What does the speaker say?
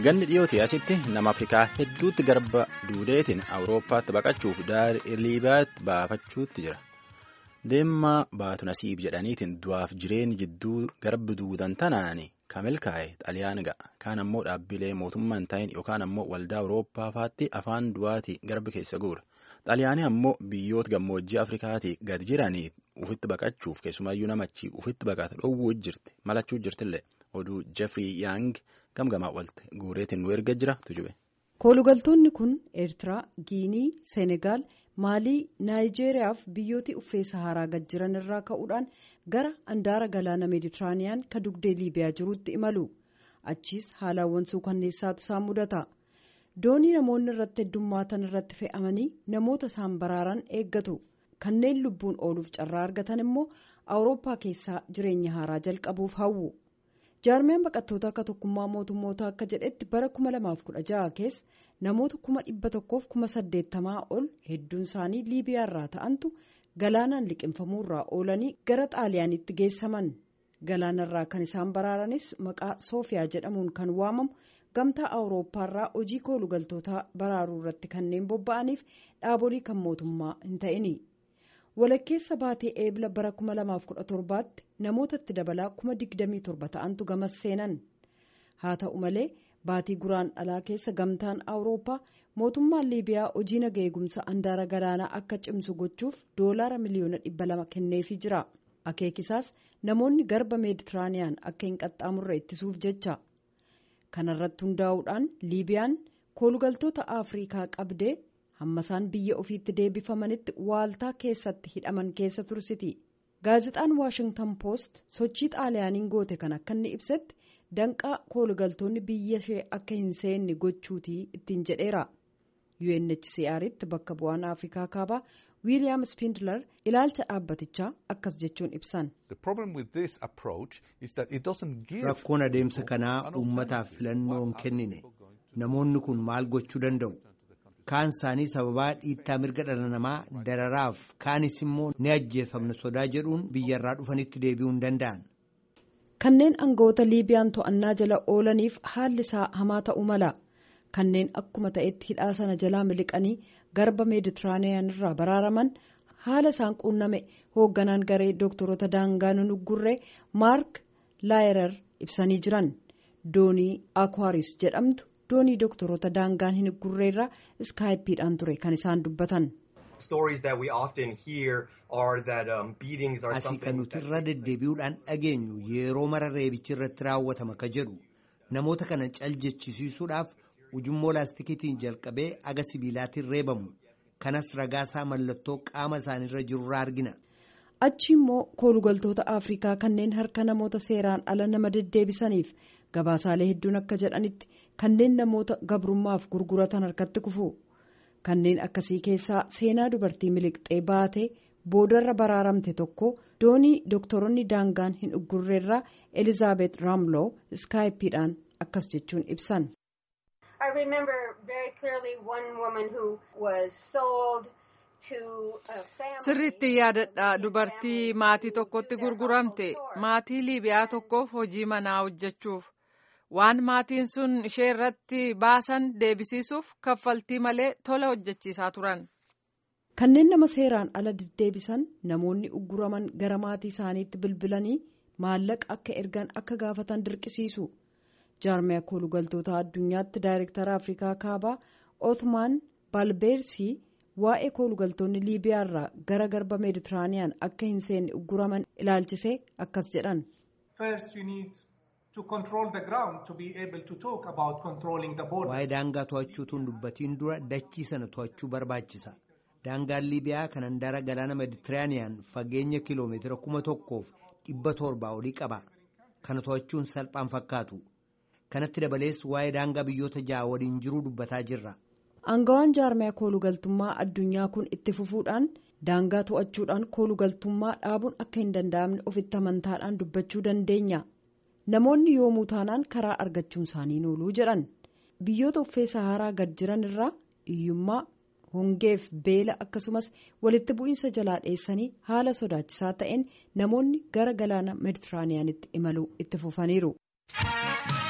Ganni dhiyootii asitti nama Afrikaa hedduutti garba duudeetiin Awurooppaatti baqachuuf daarii Liibiyaatti baafachuutti jira. Deemmaa baatu nasiib jedhaniitiin du'aaf jireenya jidduu garba duudan tanaani kan milkaa'e xaliyaan ga'a. Kaan ammoo dhaabbilee mootummaa hin ta'in yookaan ammoo waldaa Awurooppaa faatti afaan du'aatii garbi keessa guura. Xaliyaanii ammoo biyyoota gammoojjii Afrikaatii gad jiranii ufitti baqachuuf keessumaayyuu namachi ufitti baqata dhoowwuu jirti malachuu jirtillee oduu Jeffrey Yang gamgamaa walte guureetiin nu erga jira tujube. Koolugaltoonni kun Eertiraa, Giinii, Seenegaal, Maalii, Naayijeeriyaa fi biyyooti uffee Saharaa gad jiran irraa ka'uudhaan gara andaara galaana Meeditiraaniyaan ka dugdee Liibiyaa jirutti imalu. Achiis haalawwan suukanneessaatu isaan mudata. Doonii namoonni irratti heddummaatan irratti fe'amanii namoota isaan baraaran eeggatu. Kanneen lubbuun ooluuf carraa argatan immoo Awurooppaa keessaa jireenya haaraa jalqabuuf hawwu. jaarmiyaan baqattoota akka tokkummaa mootummoota akka jedhetti bara 2016 keessa namoota 1,180 ol hedduun isaanii liibiyaa irraa ta'antu galaanaan liqinfamuurraa oolanii gara xaaliyaanitti geessaman galaanarraa kan isaan baraaranis maqaa soofiyaa jedhamuun kan waamamu gamtaa awurooppaarraa hojii koolugaltootaa baraaruu irratti kanneen bobba'aniif dhaabolii kan mootummaa hin ta'ini. walakkeessa baatee eebla bara 2017tti namoota itti dabalaa 27 ta'antu gamas seenan haa ta'u malee baatii guraan dhalaa keessa gamtaan awurooppaa mootummaan liibiyaa hojii naga eegumsa andaara galaanaa akka cimsu gochuuf doolaara miliyoona 200 kenneefii jira akeekisaas namoonni garba meeditiraaniyaan akka hin qaxxaamurre ittisuuf jecha kanarratti hundaa'uudhaan liibiyaan koolugaltoota afriikaa qabdee. hamma isaan biyya ofiitti deebifamanitti waaltaa keessatti hidhaman keessa tursiti gaazexaan waashingtan poost sochii xaaliyaaniin goote kan akka inni ibsetti danqaa koolugaltoonni biyya ishee akka hin seenne gochuutii ittiin jedheera unhcr'tti bakka bu'aan afrikaa kaabaa wiiliyaam spindler ilaalcha dhaabbatichaa akkas jechuun ibsan. rakkoon adeemsa kanaa uummataaf filannoon kennine namoonni kun maal gochuu danda'u. kaan isaanii sababaa dhiittaa mirga dhala namaa dararaaf kaanis immoo ni ajjeefamna sodaa jedhuun biyyarraa dhufanitti deebi'uu hin danda'an. kanneen aangawoota liibiyaan to'annaa jala oolaniif haalli isaa hamaa ta'uu mala kanneen akkuma ta'etti hidhaa sana jalaa miliqanii garba meeditiraaniyaan irraa baraaraman haala isaan quunname hoogganaan garee dooktorota daangaa nuggurree maark laayerar ibsanii jiran doonii akwaaris jedhamtu. doonii doktoroota daangaan hin gurreerraa iskaayippiidhaan ture kan isaan dubbatan. asii kan nuti irra deddeebi'uudhaan dhageenyu yeroo mara reebichi irratti raawwatama ka jedhu namoota kana caljechisiisuudhaaf ujummoo laastikiitiin jalqabee aga sibiilaatiin reebamu kanas ragaasaa mallattoo qaama isaaniirra jirurraa argina. achi immoo koolugaltoota afrikaa kanneen harka namoota seeraan ala nama deddeebisaniif gabaasaalee hedduun akka jedhanitti kanneen namoota gabrummaaf gurguratan harkatti kufu kanneen akkasii keessaa seenaa dubartii miliqxee baatee boodarra baraaramte tokko doonii dooktoronni daangaan hin uggurreerraa elizaabeet raamloo iskaayippiidhaan akkas jechuun ibsan. sirriitti yaadadha dubartii maatii tokkotti gurguramte maatii liibiyaa tokkoof hojii manaa hojjechuuf waan maatiin sun ishee irratti baasan deebisiisuuf kaffaltii malee tola hojjechiisaa turan. kanneen nama seeraan ala deddeebisan namoonni ugguraman gara maatii isaaniitti bilbilanii maallaqa akka ergan akka gaafatan dirqisiisu jaarmiyaa koolugaltoota addunyaatti daayirektara afrikaa kaabaa ootmaan baalbeersii. waa'ee koolugaltoonni liibiyaa irraa gara garba meeditiraaniyaan akka hin seenne ugguraman ilaalchisee akkas jedhan. waa'ee daangaa to'achuutuun dubbatiin dura dachii sana to'achuu barbaachisa daangaan liibiyaa kan handaara galaana meeditiraaniyaan fageenya kiloomeetira kuma tokkoof dhibba torbaa olii qaba kana to'achuun salphaan fakkaatu kanatti dabalees waa'ee daangaa biyyoota ja'a waliin jiruu dubbataa jirra. Aangawaan jaarmiyaa koolugaltummaa addunyaa kun itti fufuudhaan daangaa to'achuudhaan koolugaltummaa dhaabuun akka hin danda'amne ofitti amantaadhaan dubbachuu dandeenya. Namoonni yoomuu taanaan karaa argachuun isaanii nooluu jedhan biyyoota uffee saharaa gad jiran irraa hiyyummaa hongeef beela akkasumas walitti bu'iinsa jalaa dheessanii haala sodaachisaa ta'een namoonni gara galaana meeditiraaniyaanitti imaluu itti fufaniiru.